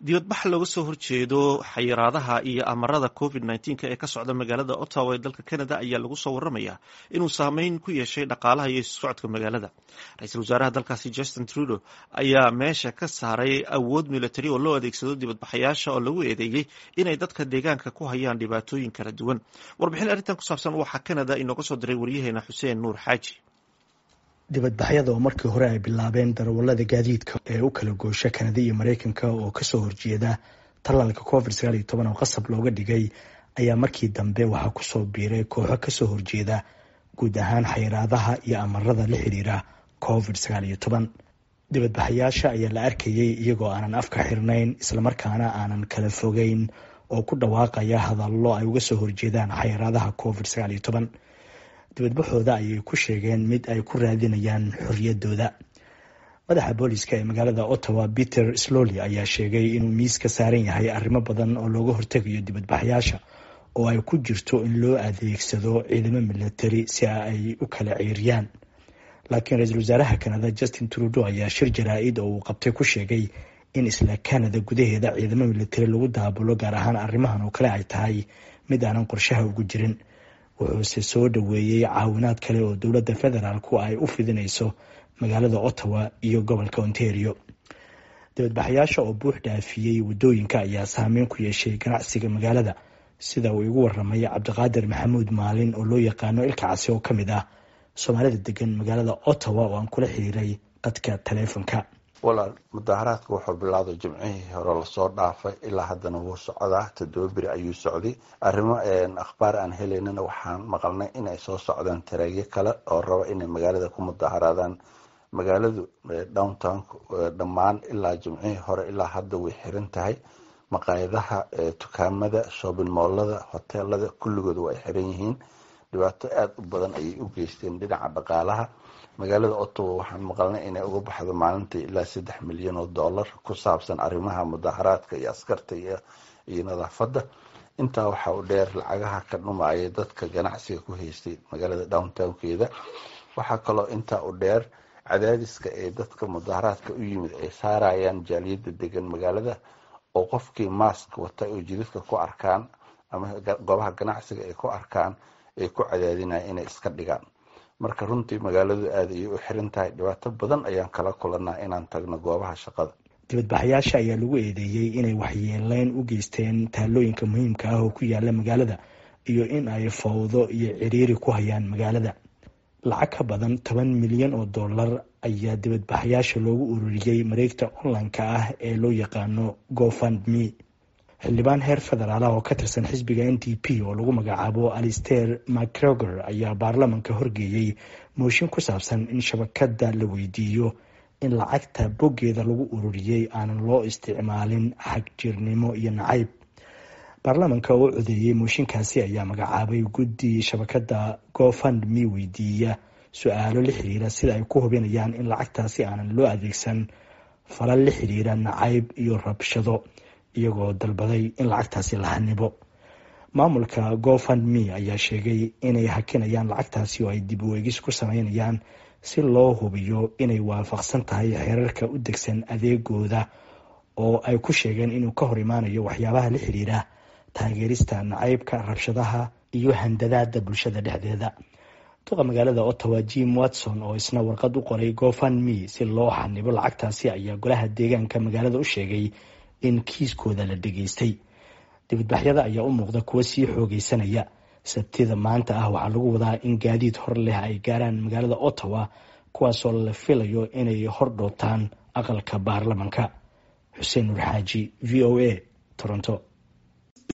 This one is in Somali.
dibadbax looga soo horjeedo xayiraadaha iyo amarada covid nneteen ee ka socda magaalada ottawa ee dalka canada ayaa lagu soo waramayaa inuu saameyn ku yeeshay dhaqaalaha iyo isu socodka magaalada ra-iisul wasaaraha dalkaasi justin trudeau ayaa meesha ka saaray awood military oo loo adeegsado dibadbaxayaasha oo lagu eedeeyey inay dadka deegaanka ku hayaan dhibaatooyin kala duwan warbixin arrintan ku saabsan waxaa canada inooga soo diray waryaheena xuseen nuur xaaji dibadbaxyada oo markii hore ay bilaabeen darawallada gaadiidka ee u kala goosha kanada iyo mareykanka oo kasoo horjeeda tallaalka covid sagaal iyo toban oo qasab looga dhigay ayaa markii dambe waxaa kusoo biiray kooxo kasoo horjeeda guud ahaan xayiraadaha iyo amarada la xiriira covid sagaal iyo toban dibadbaxayaasha ayaa la arkayay iyagoo aanan afka xirnayn islamarkaana aanan kala fogeyn oo ku dhawaaqaya hadallo ay uga soo horjeedaan xayiraadaha covid sagaal iyo toban dibadbaxooda ayay ku sheegeen mid ay ku raadinayaan xorriyadooda madaxa booliska ee magaalada ottawa peter slowly ayaa sheegay inuu miis ka saaran yahay arrimo badan oo looga hortegayo dibadbaxyaasha oo ay ku jirto in loo adeegsado ciidamo military si ay u kala ceyriyaan laakiin ra-iisul wasaaraha kanada justin trudeau ayaa shir jaraa-id oo uu qabtay ku sheegay in isla canada gudaheeda ciidamo military lagu daabulo gaar ahaan arrimahan oo kale ay tahay mid aanan qorshaha ugu jirin wuxuuse soo dhoweeyey caawinaad kale oo dowladda federaalku ay u fidinayso magaalada ottawa iyo gobolka ontario dibadbaxayaasha oo buux dhaafiyey waddooyinka ayaa saameyn ku yeeshay ganacsiga magaalada sida uu igu waramay cabdiqaadir maxamuud maalin oo loo yaqaano ilka casi oo ka mid ah soomaalida degan magaalada ottawa oo aan kula xiriiray qadka taleefonka walaal mudaharaadka wuxuu bilowday jimcihii hore lasoo dhaafay ilaa haddana wuu socdaa toddoba beri ayuu socday arrimo akhbaar aan helaynana waxaan maqalnay inay soo socdaan tareegyo kale oo raba inay magaalada ku mudaharaadaan magaaladu downtown dhammaan ilaa jimcihii hore ilaa hadda way xiran tahay maqaayadaha dukaamada shoobin moolada hoteelada kulligooda waa ay xiran yihiin dhibaato aada u badan ayay u geysteen dhinaca dhaqaalaha magaalada ottawa waxaan maqalnay inay uga baxdo maalintii ilaa saddex milyan oo dollar ku saabsan arrimaha mudaharaadka iyo askarta iyo nadaafadda intaa waxaa u dheer lacagaha ka dhumaaya dadka ganacsiga ku haystay magaalada downtownkeeda waxaa kaloo intaa u dheer cadaadiska ee dadka mudaharaadka u yimid ay saarayaan jaaliyadda degan magaalada oo qofkii mask wata oo jidadka ku arkaan ama goobaha ganacsiga ay ku arkaan ay ku cadaadinaya inay iska dhigaan marka runtii magaaladu aada ayay u xiran tahay dhibaato badan ayaan kala kulanaa inaan tagno goobaha shaqada dibadbaxayaasha ayaa lagu eedeeyey inay waxyeeleyn u geysteen taalooyinka muhiimka ah oo ku yaala magaalada iyo in ay fawdo iyo ciriiri ku hayaan magaalada lacag ka badan toban milyan oo dollar ayaa dibadbaxayaasha loogu ururiyey mareegta online-ka ah ee loo yaqaano gofundme xildhibaan heer federaala oo ka tirsan xisbiga n d p oo lagu magacaabo alister macgregor ayaa baarlamanka horgeeyey mooshin ku saabsan in shabakada la weydiiyo in lacagta boggeeda lagu ururiyey aanan loo isticmaalin xagjirnimo iyo nacayb baarlamanka oo codeeyey mooshinkaasi ayaa magacaabay guddi shabakada gofundme weydiiya su-aalo la xiriira sida ay ku hubinayaan in lacagtaasi aanan loo adeegsan falal la xiriira nacayb iyo rabshado iyagoo dalbaday in lacagtaasi la hanibo maamulka gofundme ayaa sheegay inay hakinayaan lacagtaasi oo ay dib weegis ku sameynayaan si loo hubiyo inay waafaqsan tahay xeerarka u degsan adeegooda oo ay ku sheegeen inuu ka hor imaanayo waxyaabaha la xiriira taageerista nacaybka rabshadaha iyo handadaada bulshada dhexdeeda duqa magaalada ottawa jim watson oo isna warqad u qoray gofundme si loo xanibo lacagtaasi ayaa golaha deegaanka magaalada u sheegay in kiiskooda la dhegaystay dibadbaxyada ayaa u muuqda kuwa sii xoogeysanaya sabtida maanta ah waxaa lagu wadaa in gaadiid hor leh ay gaaraan magaalada ottawa kuwaasoo la filayo inay hor dhootaan aqalka baarlamanka xuseen nuur xaaji v o a toronto